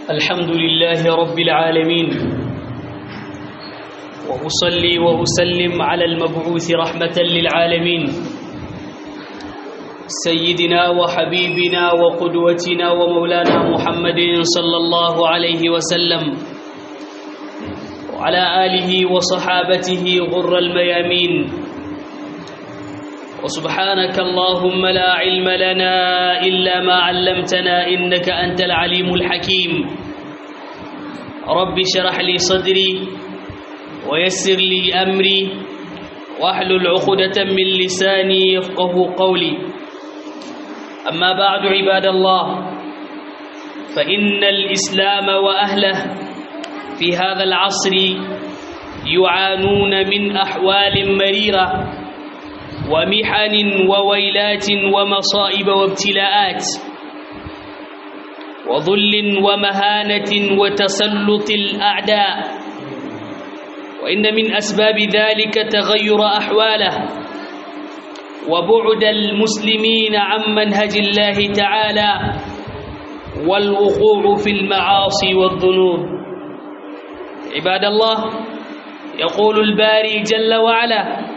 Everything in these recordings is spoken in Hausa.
الحمد لله رب العالمين وأصلي وأسلم على المبعوث رحمة للعالمين سيدنا وحبيبنا وقدوتنا ومولانا محمد صلى الله عليه وسلم وعلى آله وصحابته غر الميامين وسبحانك اللهم لا علم لنا إلا ما علمتنا إنك أنت العليم الحكيم رب شرح لي صدري ويسر لي أمري واحلل عقدة من لساني يفقه قولي أما بعد عباد الله فإن الإسلام وأهله في هذا العصر يعانون من أحوال مريرة ومحن وويلات ومصائب وابتلاءات وذل ومهانة وتسلط الأعداء وإن من أسباب ذلك تغير أحواله وبعد المسلمين عن منهج الله تعالى والوقوع في المعاصي والذنوب عباد الله يقول الباري جل وعلا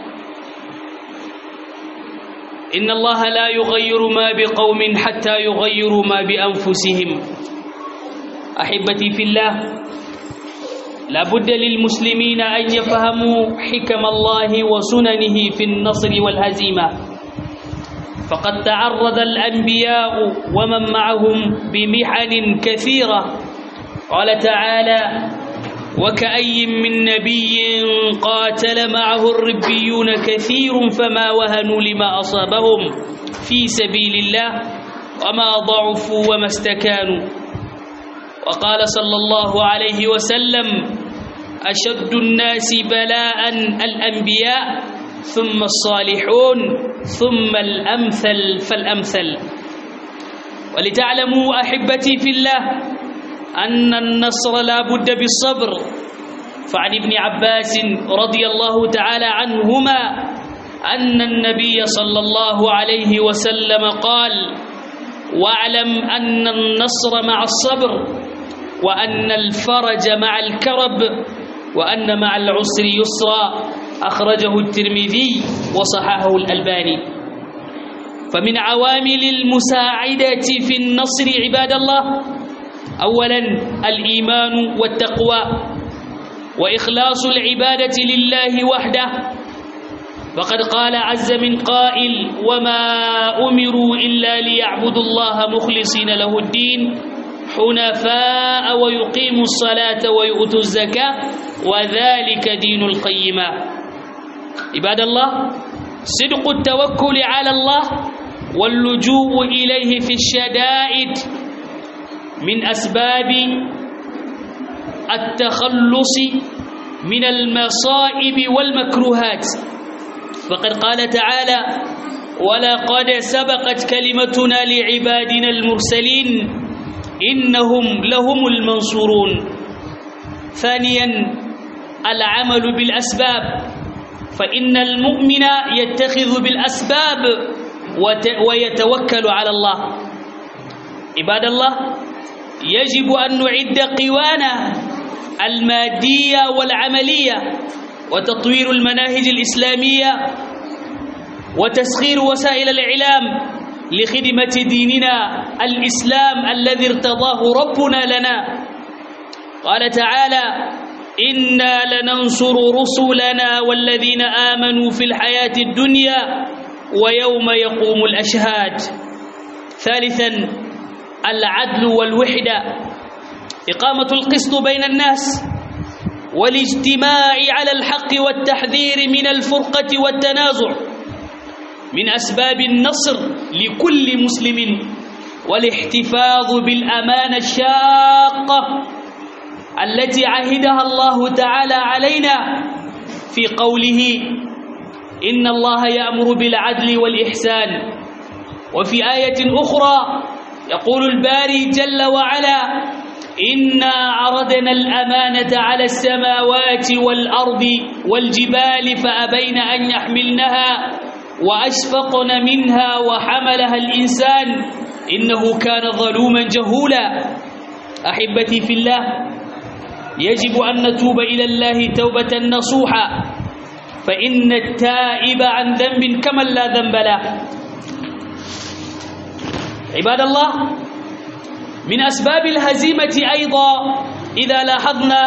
إن الله لا يغير ما بقوم حتى يغيروا ما بأنفسهم أحبتي في الله لا بد للمسلمين أن يفهموا حكم الله وسننه في النصر والهزيمة فقد تعرض الأنبياء ومن معهم بمحن كثيرة قال تعالى وكأي من نبي قاتل معه الربيون كثير فما وهنوا لما أصابهم في سبيل الله وما ضعفوا وما استكانوا وقال صلى الله عليه وسلم أشد الناس بلاء الأنبياء ثم الصالحون ثم الأمثل فالأمثل ولتعلموا أحبتي في الله أن النصر لا بد بالصبر فعن ابن عباس رضي الله تعالى عنهما أن النبي صلى الله عليه وسلم قال واعلم أن النصر مع الصبر وأن الفرج مع الكرب وأن مع العسر يسرا أخرجه الترمذي وصححه الألباني فمن عوامل المساعدة في النصر عباد الله أولا الإيمان والتقوى وإخلاص العبادة لله وحده فقد قال عز من قائل وما أمروا إلا ليعبدوا الله مخلصين له الدين حنفاء ويقيموا الصلاة ويؤتوا الزكاة وذلك دين القيمة عباد الله صدق التوكل على الله واللجوء إليه في الشدائد من أسباب التخلص من المصائب والمكروهات فقد قال تعالى ولقد سبقت كلمتنا لعبادنا المرسلين إنهم لهم المنصورون ثانيا العمل بالأسباب فإن المؤمن يتخذ بالأسباب ويتوكل على الله عباد الله يجب أن نعد قوانا المادية والعملية وتطوير المناهج الإسلامية وتسخير وسائل الإعلام لخدمة ديننا الإسلام الذي ارتضاه ربنا لنا قال تعالى إنا لننصر رسلنا والذين آمنوا في الحياة الدنيا ويوم يقوم الأشهاد ثالثا العدل والوحدة إقامة القسط بين الناس والاجتماع على الحق والتحذير من الفرقة والتنازع من أسباب النصر لكل مسلم والاحتفاظ بالأمانة الشاقة التي عهدها الله تعالى علينا في قوله إن الله يأمر بالعدل والإحسان وفي آية أخرى يقول الباري جل وعلا إنا عرضنا الأمانة على السماوات والأرض والجبال فأبين أن يحملنها وأشفقن منها وحملها الإنسان إنه كان ظلوما جهولا أحبتي في الله يجب أن نتوب إلى الله توبة نصوحا فإن التائب عن ذنب كمن لا ذنب له عباد الله من أسباب الهزيمة أيضا إذا لاحظنا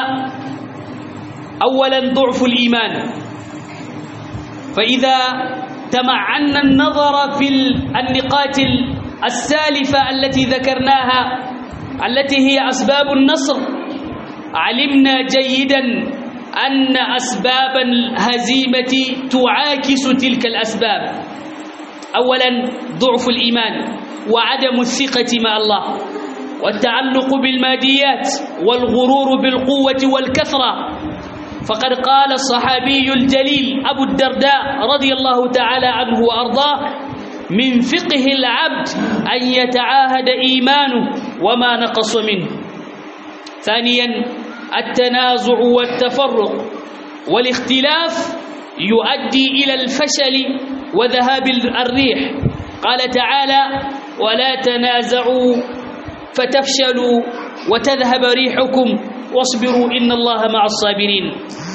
أولا ضعف الإيمان فإذا تمعنا النظر في النقاط السالفة التي ذكرناها التي هي أسباب النصر علمنا جيدا أن أسباب الهزيمة تعاكس تلك الأسباب أولا ضعف الإيمان وعدم الثقة مع الله والتعلق بالماديات والغرور بالقوة والكثرة فقد قال الصحابي الجليل أبو الدرداء رضي الله تعالى عنه وأرضاه من فقه العبد أن يتعاهد إيمانه وما نقص منه ثانيا التنازع والتفرق والاختلاف يؤدي إلى الفشل وذهاب الريح قال تعالى ولا تنازعوا فتفشلوا وتذهب ريحكم واصبروا إن الله مع الصابرين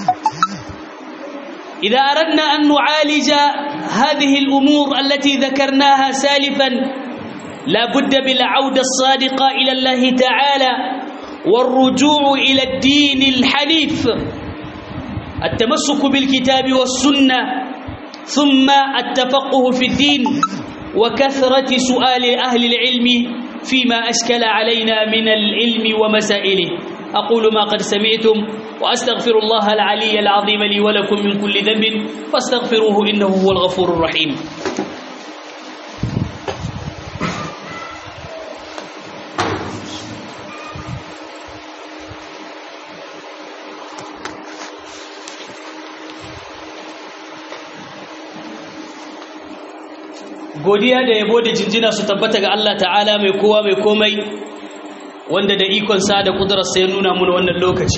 إذا أردنا أن نعالج هذه الأمور التي ذكرناها سالفا لا بد بالعودة الصادقة إلى الله تعالى والرجوع إلى الدين الحنيف التمسك بالكتاب والسنة ثم التفقه في الدين وكثرة سؤال أهل العلم فيما أشكل علينا من العلم ومسائله أقول ما قد سمعتم وأستغفر الله العلي العظيم لي ولكم من كل ذنب فاستغفروه إنه هو الغفور الرحيم godiya da yabo da jinjina su tabbata ga Allah ta'ala mai kowa mai komai wanda da ikonsa da kudurarsa ya nuna muna wannan lokaci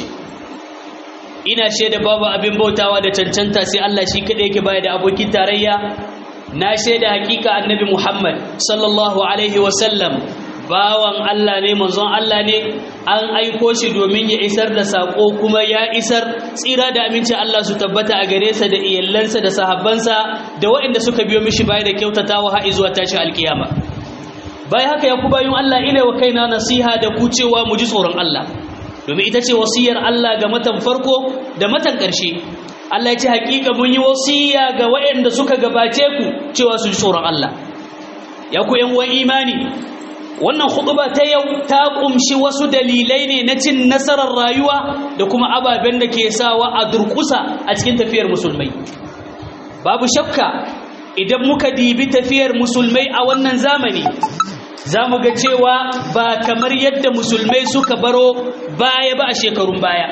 ina shaida babu abin bautawa da cancanta sai Allah shi kaɗai yake baya da abokin tarayya na shaida hakika annabi Muhammad sallallahu alaihi wasallam bawan Allah ne manzon Allah ne an aiko shi domin ya isar da sako kuma ya isar tsira da aminci Allah su tabbata a gare sa da iyallansa da sahabbansa da waɗanda suka biyo mishi baya da kyautatawa har zuwa tashin alkiyama bayan haka ya ku bayan Allah ina wa kaina nasiha da ku cewa mu ji tsoron Allah domin ita ce wasiyar Allah ga matan farko da matan ƙarshe Allah ya ce hakika mun yi wasiya ga waɗanda suka gabace ku cewa su ji tsoron Allah ya ku yan uwan imani wannan khutba ta yau ta kumshi wasu dalilai ne na cin nasarar rayuwa da kuma ababen da ke sawa a durkusa a cikin tafiyar musulmai babu shakka idan muka dibi tafiyar musulmai a wannan zamani za mu ga cewa ba kamar yadda musulmai suka baro baya ba a shekarun baya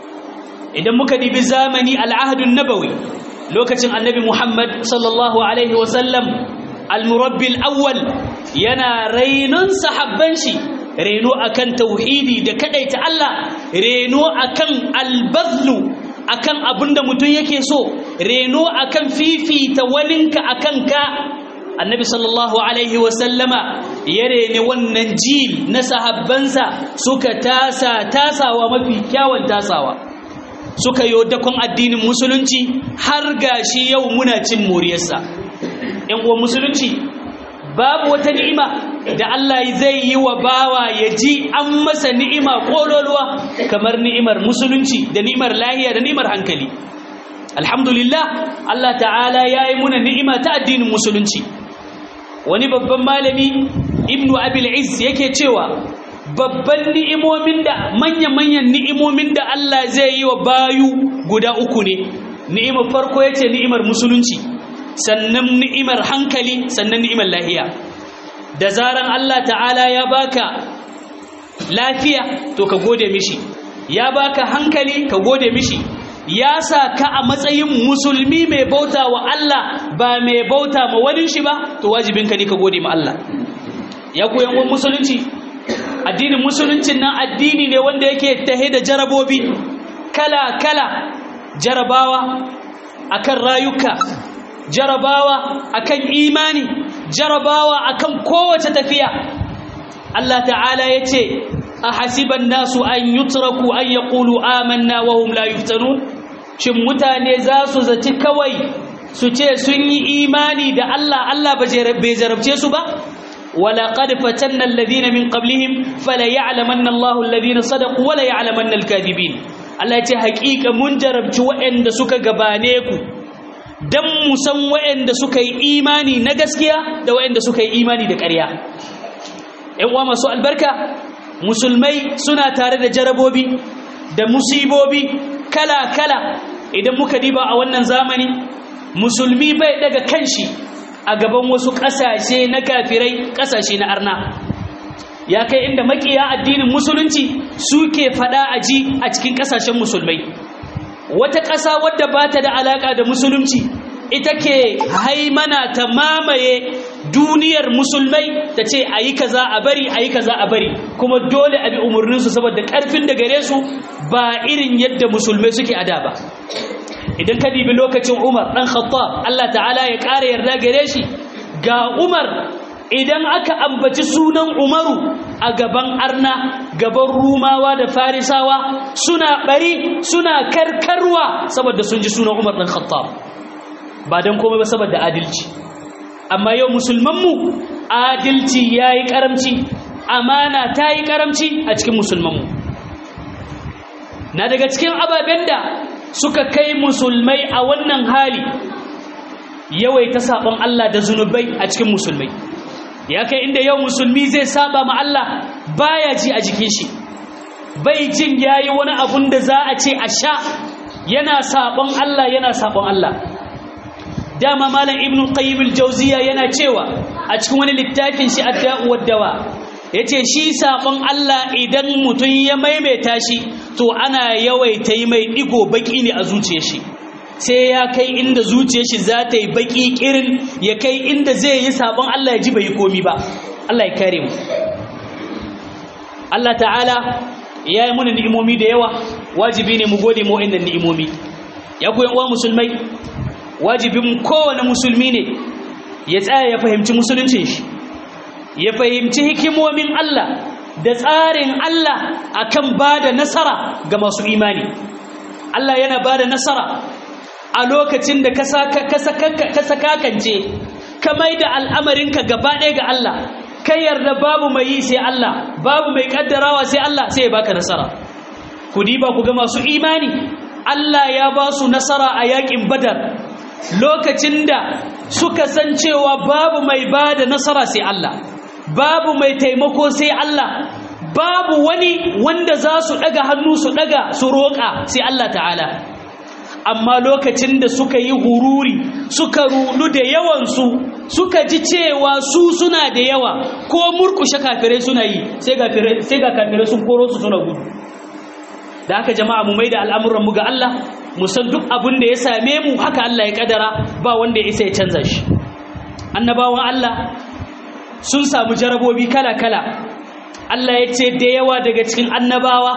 idan muka dibi zamani al'ahadun nabawi lokacin annabi muhammad sallallahu alaihi wasallam al-murabbil awwal yana rainon sahabban shi reno akan tauhidi da kadaita Allah reno akan albazlu akan abinda mutum yake so reno akan fifita waninka akan ka annabi sallallahu alaihi wasallama ya rene wannan jil na sahabbansa suka tasa tasawa mafi kyawun tasawa suka yi dakon addinin musulunci har gashi yau muna cin moriyarsa ‘yan uwan musulunci babu wata ni'ima da Allah zai yi wa bawa ya ji an masa ni'ima ƙololuwa kamar ni'imar musulunci da ni'imar lahiya da ni'imar hankali alhamdulillah Allah ta'ala ya yi muna ni'ima ta addinin musulunci wani babban malami ibnu abil izz yake cewa babban ni'imomin da manya-manyan ni'imomin da Allah zai yi wa bayu guda uku ne ni'imar farko yace ni'imar musulunci sannan ni'imar hankali sannan ni'imar lahiya da zaran Allah ta'ala ya baka lafiya to ka gode mishi ya baka hankali ka gode mishi ya sa ka a matsayin musulmi mai bauta wa Allah ba mai bauta ma wani shi ba to wajibinka ne ka gode ma Allah ya koyan wani musulunci addinin musuluncin nan addini ne wanda yake tahe da jarabobi kala kala jarabawa akan rayuka jarabawa akan imani jarabawa akan kowace tafiya Allah ta'ala ya ce ahasiban nasu an yutraku an yaqulu amanna wa hum la yuftanun shin mutane za su zaci kawai su ce sun yi imani da Allah Allah bai jarabce su ba ولقد فتنا الذين من قبلهم فلا يعلمن الله الذين صدقوا ولا يعلمن الكاذبين Allah ce haƙiƙa mun jarabci waɗanda suka gabane ku don mu san waɗanda suka yi imani na gaskiya da waɗanda suka yi imani da ƙarya ‘yan uwa masu albarka musulmai suna tare da jarabobi da musibobi kala-kala idan muka diba a wannan zamani musulmi bai daga kanshi a gaban wasu ƙasashe na kafirai ƙasashe na arna ya kai inda makiya addinin musulunci suke fada a ji a cikin ƙasashen musulmai wata ƙasa wadda ba ta da alaƙa da musulunci ita ke haimana ta mamaye duniyar musulmai ta ce a yi kaza a bari a yi kaza a bari kuma dole a bi umarninsu saboda ƙarfin da gare su ba irin yadda musulmai suke a da ba idan ka dibi lokacin Umar dan Khattab Allah ta'ala ya ƙara yarda gare shi ga Umar idan aka ambaci sunan Umaru a gaban arna gaban Rumawa da Farisawa suna bari suna karkarwa saboda sun ji sunan Umar dan Khattab ba dan komai ba saboda adalci amma yau musulman mu adalci yayi karamci amana tayi karamci a cikin musulman mu na daga cikin ababen da suka kai musulmai a wannan hali yawaita sabon Allah da zunubai a cikin musulmai ya kai inda yau musulmi zai saba ma Allah baya ji a jikin shi bai jin yayi wani abun da za a ce a sha yana sabon Allah yana sabon Allah dama malam ibnu qayyim al-jawziya yana cewa a cikin wani littafin shi ad-da'u wad-dawa yace shi sabon Allah idan mutun ya maimaita shi to ana yawaita yi mai digo baki ne a zuciyar shi sai ya kai inda zuciyar shi za ta yi baki kirin ya kai inda zai yi sabon Allah ya ji bai komi ba Allah ya kare mu Allah ta'ala ya yi muna ni'imomi da yawa wajibi ne mu gode mu wa'annan ni'imomi ya ku uwa musulmai wajibin kowane musulmi ne ya tsaya ya fahimci musuluncin shi ya fahimci hikimomin Allah da tsarin Allah akan bada nasara ga masu imani Allah yana bada nasara a lokacin da ka sakakance ka mai da al'amarinka gaba ɗaya ga Allah kai yarda babu mai yi sai Allah babu mai kaddarawa sai Allah sai ya baka nasara ku diba ku ga masu imani Allah ya ba su nasara a yakin badar lokacin da suka san cewa babu mai ba da nasara sai Allah babu mai taimako sai Allah babu wani wanda za su ɗaga hannu su ɗaga su roƙa sai Allah ta'ala amma lokacin da suka yi hururi suka rudu da yawansu suka ji cewa su suna da yawa ko murkushe kafirai suna yi sai ga kafirai sun koro su suna gudu da haka jama'a mu mai da al'amuranmu ga Allah mu san duk abin da ya same mu haka Allah ya kadara ba wanda ya isa ya canza shi annabawan Allah sun samu jarabobi kala-kala Allah ya ce da yawa daga cikin annabawa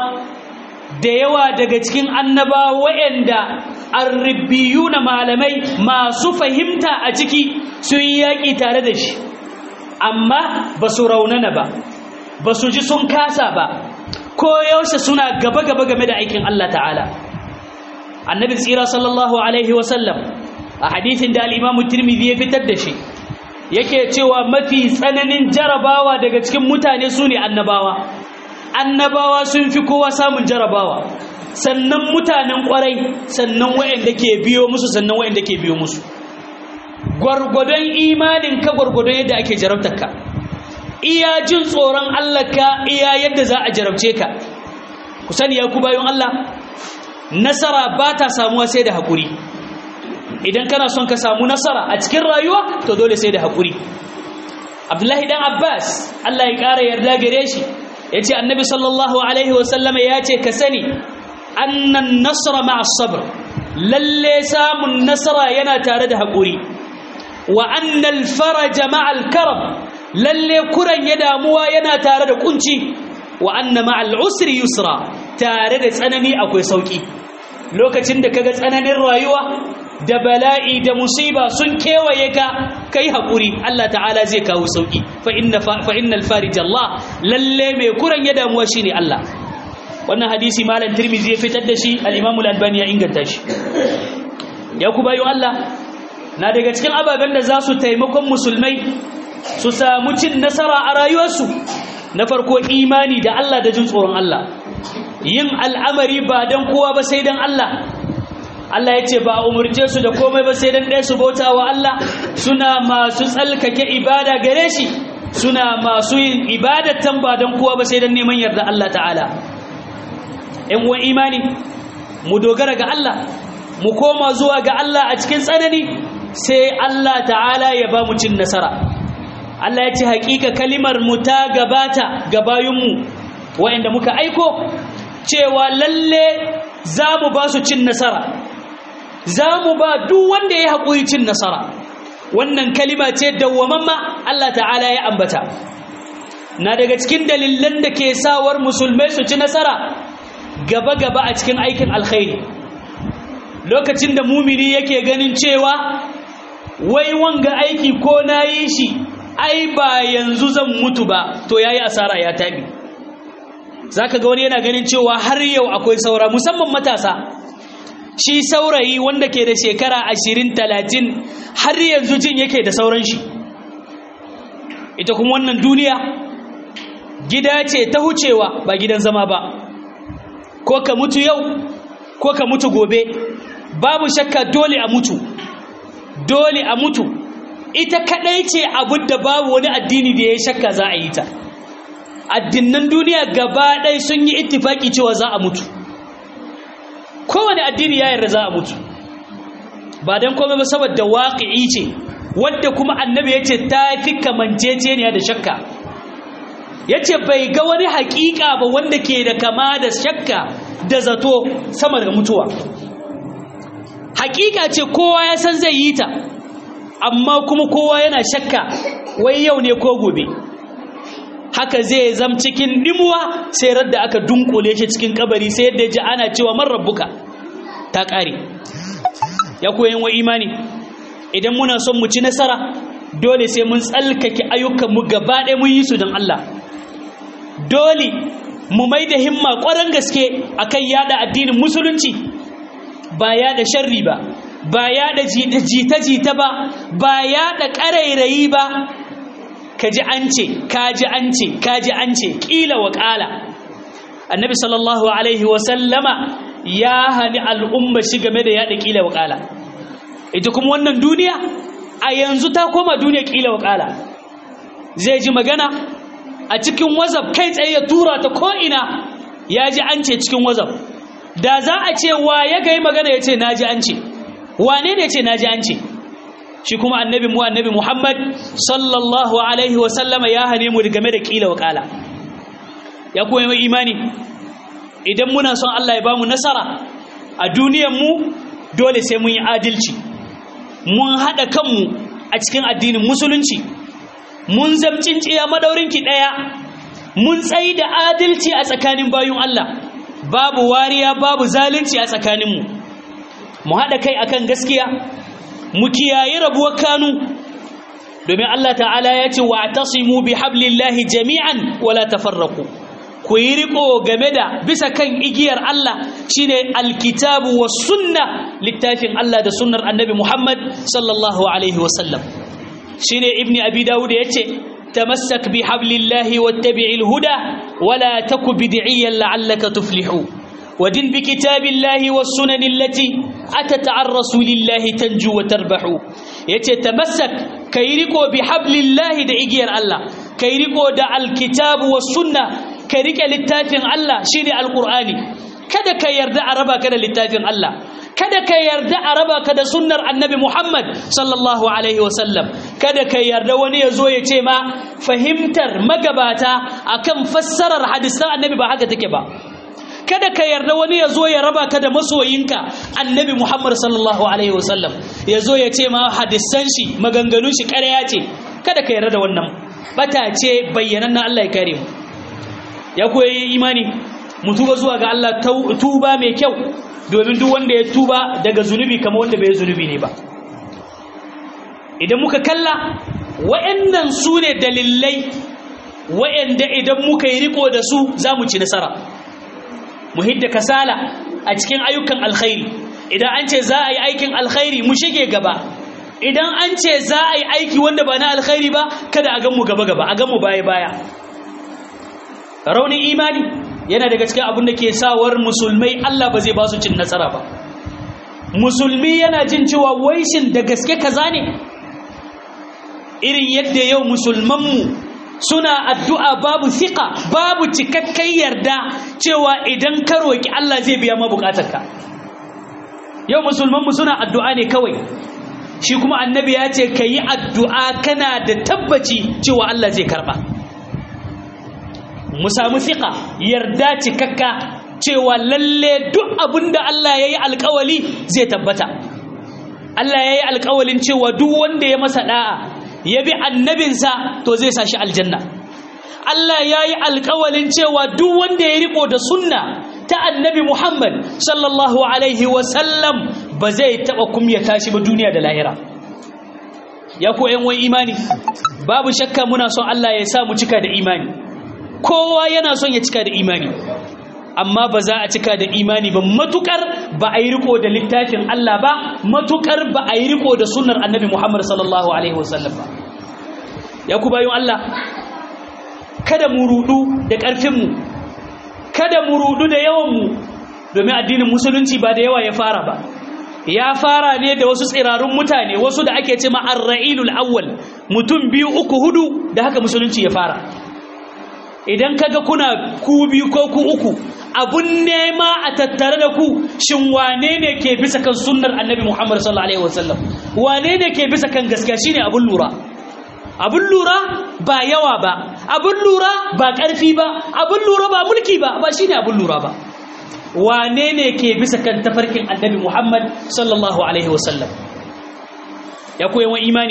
da yawa daga cikin annabawa waɗanda arribiyu na malamai masu fahimta a ciki sun yi yaƙi tare da shi amma ba su raunana ba ba su ji sun kasa ba ko yaushe suna gaba-gaba game da aikin Allah ta'ala annabi tsira sallallahu alaihi wasallam a hadithin da al'imamu tirmidhi ya fitar da shi yake cewa mafi tsananin jarabawa daga cikin mutane su ne annabawa annabawa sun fi kowa samun jarabawa sannan mutanen kwarai sannan wayanda ke biyo musu sannan wayanda ke biyo musu gwargwadon imanin ka gwargwadon yadda ake jarabtar ka iya jin tsoron Allah ka iya yadda za a jarabce ka ku sani ya ku bayan Allah nasara ba ta samuwa sai da haƙuri idan kana son ka samu nasara a cikin rayuwa to dole sai da haƙuri abdullahi dan abbas Allah ya ƙara yarda gare shi ya ce annabi sallallahu alaihi wasallama ya ce ka sani annan nasara ma'a sabr lalle samun nasara yana tare da haƙuri wa annal faraja ma'al karam lalle kuran ya damuwa yana tare da kunci wa anna ma'al usri yusra tare da tsanani akwai sauki lokacin da kaga tsananin rayuwa da bala'i da musiba sun kewaye ka kai haƙuri Allah ta'ala zai kawo sauƙi fa inna fa innal farij Allah lalle mai kuran ya damuwa shine Allah wannan hadisi malam Tirmidhi ya fitar da shi al-Imam al-Albani ya inganta shi ya ku bayo Allah na daga cikin ababen da za su taimakon musulmai su samu cin nasara a rayuwarsu na farko imani da Allah da jin tsoron Allah yin al'amari ba don kowa ba sai don Allah Allah ya ce ba a umarce su da komai ba sai don ɗaya su bauta wa Allah suna masu tsalkake ibada gare shi suna masu yin ibadatan ba don kowa ba sai don neman yarda Allah ta'ala ‘yan uwan imani mu dogara ga Allah mu koma zuwa ga Allah a cikin tsanani sai Allah ta'ala ya ba mu cin nasara Allah ya ce haƙiƙa kalimar mu ta gabata ga bayinmu waɗanda muka aiko cewa lalle za mu ba su cin nasara za mu ba duk wanda ya haƙuri cin nasara wannan kalima ce dawwamamma Allah ta'ala ya ambata na daga cikin dalilan da ke sawar musulmai su ci nasara gaba-gaba a cikin aikin alkhairi lokacin da mumini yake ganin cewa wai wanga aiki ko na yi shi ai ba yanzu zan mutu ba to ya yi asara ya taɓi za ka ga wani yana ganin cewa har yau akwai saura musamman matasa shi saurayi wanda ke da shekara ashirin talatin har yanzu jin yake da sauran shi ita kuma wannan duniya gida ce ta hucewa ba gidan zama ba ko ka mutu yau ko ka mutu gobe babu shakka dole a mutu dole a mutu ita kadai ce abin da babu wani addini da ya shakka za a yi ta addinan duniya gaba ɗaya sun yi ittifaki cewa za a mutu kowane addini ya yarda za a mutu ba don komai ba saboda waƙi'i ce wadda kuma annabi ya ce ta fi kamanceceniya da shakka ya ce bai ga wani haƙiƙa ba wanda ke da kama da shakka da zato sama da mutuwa haƙiƙa ce kowa ya san zai yi ta amma kuma kowa yana shakka wai yau ne ko gobe haka zai zam cikin dimuwa sai radda aka dunkule shi cikin kabari sai yadda ji ana cewa man rabbuka ta ƙare ya koyan wa imani idan muna son mu ci nasara dole sai mun tsalkake ayyukanmu gaba ɗaya mun yi su don Allah dole mu mai da himma ƙwarar gaske akan yada addinin musulunci ba yada sharri ba ba yada jita-jita ba ba yada ƙarairayi ba ka ji an ce ka ji an ce ka ji an ce ƙila wa ƙala annabi sallallahu alaihi wasallama ya hani al'umma shi game da yada ƙila wa ƙala ita kuma wannan duniya a yanzu ta koma duniya ƙila wa ƙala zai ji magana a cikin wazab kai tsaye ya tura ta ko'ina ya ji an ce cikin wazab da za a ce wa ya gai magana ya ce na ji an ce wane ne ce na ji an ce shi kuma annabi mu annabi muhammad sallallahu alaihi wasallama ya hane mu game da kila wakala ya kuma yi imani idan muna son allah ya bamu nasara a duniyan mu dole sai mun yi adalci mun haɗa kanmu a cikin addinin musulunci mun zamcin tsiya madaurinki ɗaya mun tsayi da adalci a tsakanin bayun Allah babu wariya babu zalunci a tsakaninmu mu haɗa kai akan gaskiya mu kiyaye rabuwar kanu domin Allah ta'ala ya ce wa tasimu bi hablillahi jami'an wala tafarraqu ku yi riko game da bisa kan igiyar Allah shine alkitabu was sunna littafin Allah da sunnar annabi Muhammad sallallahu alaihi wasallam shine ibni abi dawud yace tamassak bi hablillahi wattabi'il huda wala taku bid'iyan la'allaka tuflihu ودن بكتاب الله والسنن التي أتت عن رسول الله تنجو وتربح يتتمسك كيريكو بحبل الله دا إجير الله كيريكو دا الكتاب والسنة كيريكا للتافن الله شيني القرآن kada ka yarda a raba ka da littafin Allah kada ka yarda a raba ka da sunnar annabi Muhammad sallallahu alaihi wasallam kada ka yarda wani ya zo ya ce ma fahimtar magabata akan fassarar hadisan annabi ba haka take ba kada ka yarda wani ya zo ya raba ka da masoyinka annabi Muhammad sallallahu alaihi wasallam ya zo ya ce ma hadisan shi maganganun shi ƙarya ce kada ka yarda da wannan bata ce bayyanan na Allah ya kare mu ya koyi imani mu tuba zuwa ga Allah tuba mai kyau domin duk wanda ya tuba daga zunubi kamar wanda bai zunubi ne ba idan muka kalla wa'annan su ne dalilai wa'anda idan muka yi riko da su za mu ci nasara mu hidda kasala a cikin ayyukan alkhairi idan an ce za a yi aikin alkhairi mu shige gaba idan an ce za a yi aiki wanda ba na alkhairi ba kada a gan mu gaba gaba a gan mu baya baya raunin imani yana daga cikin abin da ke sawar musulmai Allah ba zai ba su cin nasara ba musulmi yana jin cewa waishin da gaske kaza ne irin yadda yau musulmanmu suna addu'a babu fiƙa babu cikakken yarda cewa idan ka roƙi Allah zai biya mabukatarka yau musulmanmu suna addu'a ne kawai shi kuma annabi ya ce ka yi addu'a kana da tabbaci cewa Allah zai karɓa mu samu fiƙa yarda cikakka cewa lalle duk abin da Allah ya yi alƙawali zai tabbata Allah ya yi alƙawalin cewa duk wanda ya masa ɗa'a ya bi annabinsa to zai sa shi aljanna Allah ya yi alƙawalin cewa duk wanda ya riko da sunna ta annabi Muhammad sallallahu alaihi wasallam ba zai taɓa kumyata shi ba duniya da lahira ya ko ‘yan wani imani babu shakka muna son Allah ya sa mu cika da imani kowa yana son ya cika da imani amma ba za a cika da imani ba matukar ba a yi riko da littafin Allah ba matukar ba a yi riko da sunnar annabi Muhammad sallallahu alaihi wasallam ba ya ku bayan Allah kada mu rudu da ƙarfinmu kada mu rudu da yawanmu domin addinin musulunci ba da yawa ya fara ba ya fara ne da wasu tsirarun mutane wasu da ake ce ma'arra'ilul awwal mutum biyu uku hudu da haka musulunci ya fara idan kaga kuna ku biyu ko ku uku abun nema a tattare da ku shin wane ne ke bisa kan sunnar annabi Muhammad sallallahu alaihi wasallam wane ne ke bisa kan gaskiya shine abun lura abun lura ba yawa ba abun lura ba ƙarfi ba abun lura ba mulki ba ba shine abun lura ba wane ne ke bisa kan tafarkin annabi Muhammad sallallahu alaihi wasallam ya koyi wa imani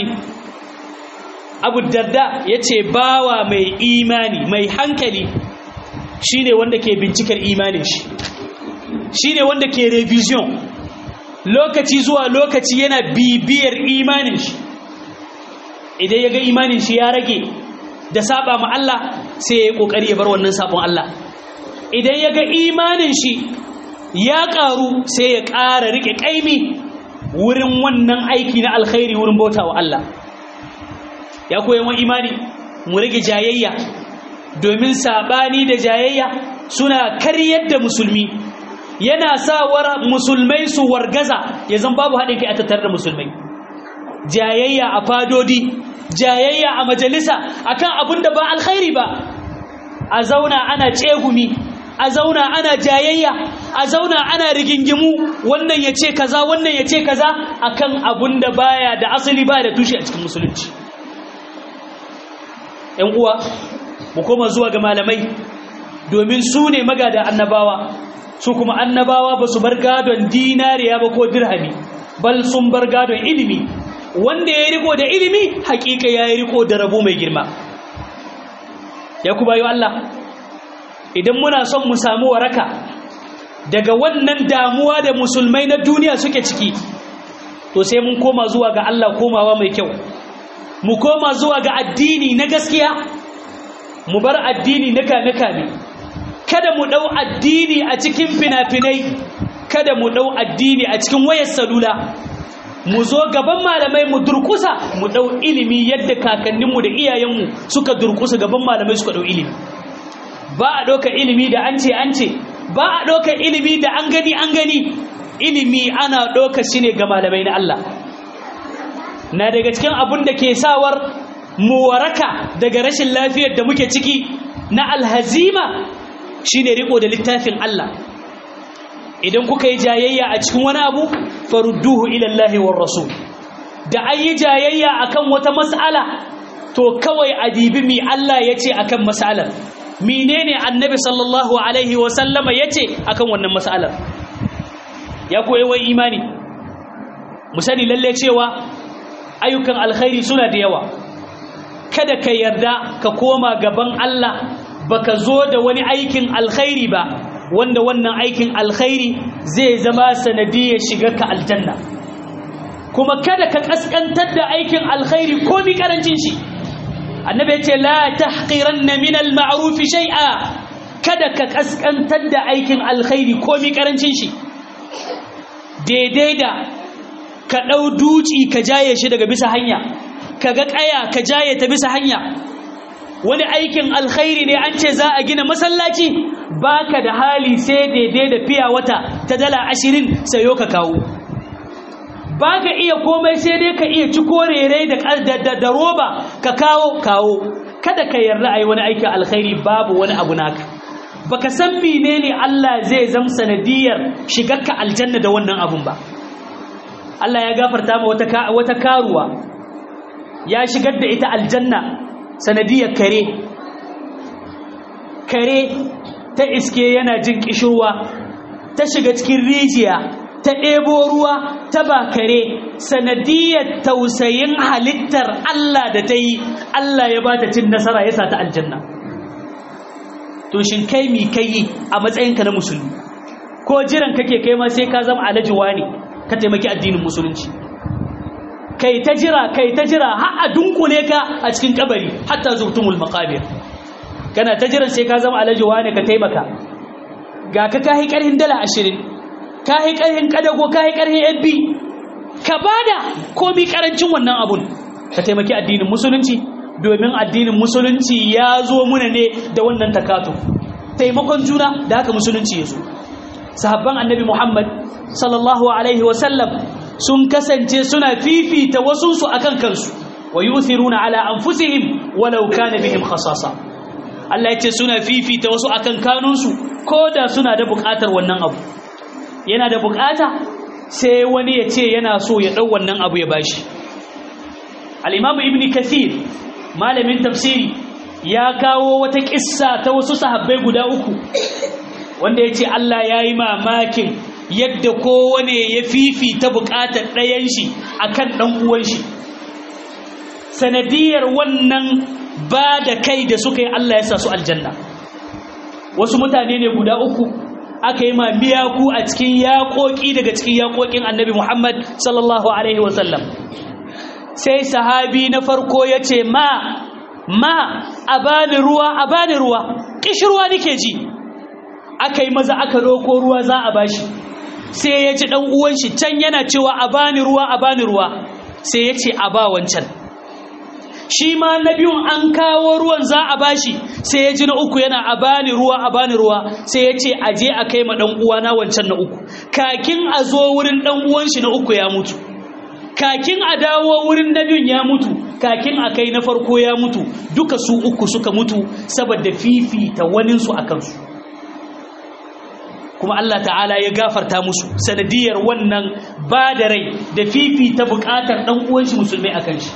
abu darda ya ce bawa mai imani mai hankali shine wanda ke bincikar imanin shi shine wanda ke revision lokaci zuwa lokaci yana bibiyar imanin shi idan ya ga imanin shi ya rage da saba ma Allah sai ya yi kokari ya bar wannan sabon Allah idan ya ga imanin shi ya karu sai ya ƙara rike kaimi wurin wannan aiki na alkhairi wurin bauta wa Allah ya koyi wa imani mu rage jayayya domin sabani da jayayya suna karyar da musulmi yana sa musulmai su wargaza ya zan babu haɗin kai a tattar da musulmai jayayya a fadodi jayayya a majalisa akan abin da ba alkhairi ba a zauna ana tsegumi a zauna ana jayayya a zauna ana rigingimu wannan ya ce kaza wannan ya ce kaza akan abin da baya da asali ba da tushe a cikin musulunci ‘yan uwa mu koma zuwa ga malamai domin su ne magada annabawa su kuma annabawa ba su bar gadon dinariya ba ko dirhami bal sun bar gadon ilimi wanda ya riko da ilimi hakika ya yi riko da rabo mai girma ya ku bayo Allah idan muna son mu samu waraka daga wannan damuwa da musulmai na duniya suke ciki to sai mun koma zuwa ga Allah komawa mai kyau mu koma zuwa ga addini na gaskiya mu bar addini na kame-kame kada mu ɗau addini a cikin fina-finai kada mu ɗau addini a cikin wayar salula mu zo gaban malamai mu durkusa mu ɗau ilimi yadda kakanninmu da iyayenmu suka durkusa gaban malamai suka ɗau ilimi ba a ɗauka ilimi da an ce an ce ba a ɗauka ilimi da an gani an gani ilimi ana ɗauka shi ne ga malamai na Allah na daga cikin abin da ke sawar mu waraka daga rashin lafiyar da muke ciki na alhazima shine riko da littafin Allah idan kuka yi jayayya a cikin wani abu farudduhu ila Allah war rasul da an yi jayayya akan wata mas'ala to kawai adibi mi Allah yace akan mas'alar menene annabi sallallahu alaihi wa sallama yace akan wannan mas'alar ya koyi wai imani mu sani lalle cewa ayyukan alkhairi suna da yawa kada ka yarda ka koma gaban Allah baka zo da wani aikin alkhairi ba wanda wannan aikin alkhairi zai zama sanadiyar shiga ka aljanna kuma kada ka kaskantar da aikin alkhairi ko mi karancin shi annabi ya ce la tahqiranna min al-ma'ruf shay'a kada ka kaskantar da aikin alkhairi ko mi karancin shi daidai da ka dau duci ka jaye shi daga bisa hanya kaga kaya ka jaye ta bisa hanya wani aikin alkhairi ne an ce za a gina masallaci baka da hali sai daidai da fiya wata ta dala ashirin sayo ka kawo baka iya komai sai dai ka iya ci korere da da roba ka kawo kawo kada ka yarda a yi wani aikin alkhairi babu wani abu naka baka san menene Allah zai zam sanadiyar shigarka aljanna da wannan abun ba Allah ya gafarta ma wata wata karuwa ya shigar da ita aljanna sanadiyar kare kare ta iske yana jin kishirwa ta shiga cikin rijiya ta ɗebo ruwa ta ba kare sanadiyar tausayin halittar Allah da ta yi Allah ya ba ta cin nasara ya sa ta aljanna to shin kai mi kai a matsayinka na musulmi ko jiran kake kai ma sai ka zama alajiwa ne ka taimaki addinin musulunci kai ta jira kai ta jira har a dunkule ka a cikin kabari hatta zurtumul maqabir kana ta jiran sai ka zama alajiwa ne ka taimaka ga ka kai karhin dala 20 kai karhin kadago kai karhin yabbi ka bada komi karancin wannan abun ka taimaki addinin musulunci domin addinin musulunci ya zo muna ne da wannan takatu taimakon juna da haka musulunci ya zo sahabban annabi muhammad sallallahu alaihi wasallam sun kasance suna fifita wasunsu akan kansu wa yuthiruna ala anfusihim walau kana bihim khasasa Allah ya ce suna fifita wasu akan kanunsu ko da suna da buƙatar wannan abu yana da buƙata sai wani ya ce yana so ya ɗau wannan abu ya bashi al-imamu ibn kathir malamin tafsiri ya kawo wata kissa ta wasu sahabbai guda uku wanda ya ce Allah ya yi mamakin yadda kowane ya fifita buƙatar ɗayan shi akan ɗan uwan shi sanadiyar wannan ba da kai da suka yi Allah ya sa su aljanna wasu mutane ne guda uku aka yi ma miyaku a cikin yaƙoƙi daga cikin yaƙoƙin annabi Muhammad sallallahu alaihi wasallam sai sahabi na farko ya ce ma ma a bani ruwa a bani ruwa ƙishirwa nake ji aka yi maza aka roko ruwa za a bashi sai ya ji ɗan uwan shi can yana cewa a bani ruwa a bani ruwa sai ya ce a ba wancan shi ma na biyun an kawo ruwan za a bashi sai ya ji na uku yana a bani ruwa a bani ruwa sai ya ce a je a kai ma ɗan uwana wancan na uku kakin a zo wurin ɗan uwan shi na uku ya mutu kakin a dawo wurin na biyun ya mutu kakin a kai na farko ya mutu duka su uku suka mutu saboda fifita waninsu a kansu kuma Allah ta'ala ya gafarta musu sanadiyar wannan ba da rai da fifita bukatar ɗan uwan shi musulmai a kan shi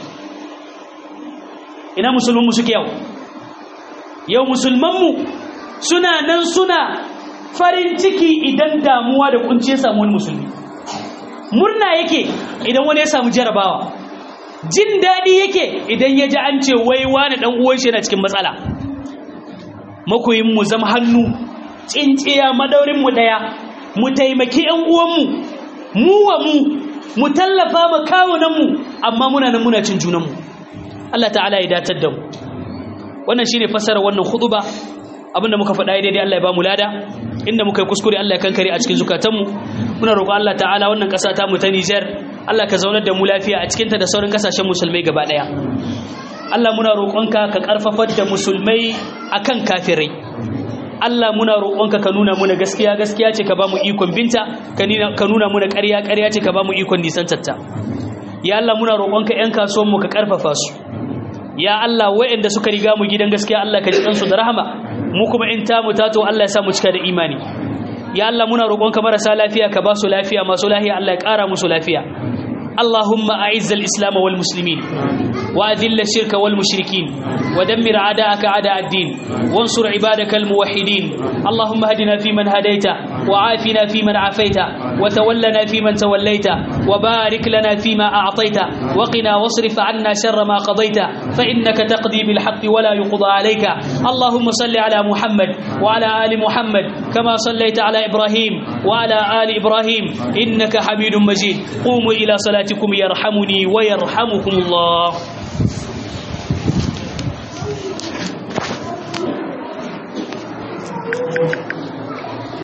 ina musulmanmu suke yau yau musulmanmu suna nan suna farin ciki idan damuwa da kunce samu wani musulmi murna yake idan wani ya samu jarabawa jin daɗi yake idan ya ji an ce wai wani ɗan uwan shi yana cikin matsala makoyin mu zama hannu tsinciya madaurin mu ɗaya mu taimaki ƴan uwanmu mu wa mu mu tallafa ma kawunan mu amma muna nan muna cin junan mu Allah ta'ala ya datar da mu wannan shine fasara wannan khutba abinda muka faɗa daidai Allah ya ba mu lada inda muka yi kuskure Allah ya kankare a cikin zukatanmu muna roƙon Allah ta'ala wannan ƙasa ta mu ta Niger Allah ka zaunar da mu lafiya a cikinta da sauran kasashen musulmai gaba ɗaya Allah muna roƙonka ka ƙarfafar da musulmai akan kafirai Allah muna roƙonka ka nuna muna gaskiya gaskiya ce ka ba mu ikon binta ka nuna muna ƙarya ƙarya ce ka ba mu ikon nisantarta ya Allah muna roƙonka 'yan kasuwanmu ka ƙarfafa su ya Allah waɗanda suka riga mu gidan gaskiya Allah ka ji ɗansu da rahama mu kuma in ta mu tato Allah ya sa mu cika da imani ya Allah muna roƙonka marasa lafiya ka ba su lafiya masu lafiya Allah ya ƙara musu lafiya اللهم أعز الإسلام والمسلمين وأذل الشرك والمشركين ودمر أعداءك أعداء الدين وانصر عبادك الموحدين اللهم هدنا فيمن هديت وعافنا فيمن عافيت وتولنا فيمن توليت وبارك لنا فيما أعطيت وقنا واصرف عنا شر ما قضيت فإنك تقضي بالحق ولا يقضى عليك اللهم صل على محمد وعلى آل محمد كما صليت على إبراهيم وعلى آل إبراهيم إنك حميد مجيد قوموا إلى صلاتكم يرحمني ويرحمكم الله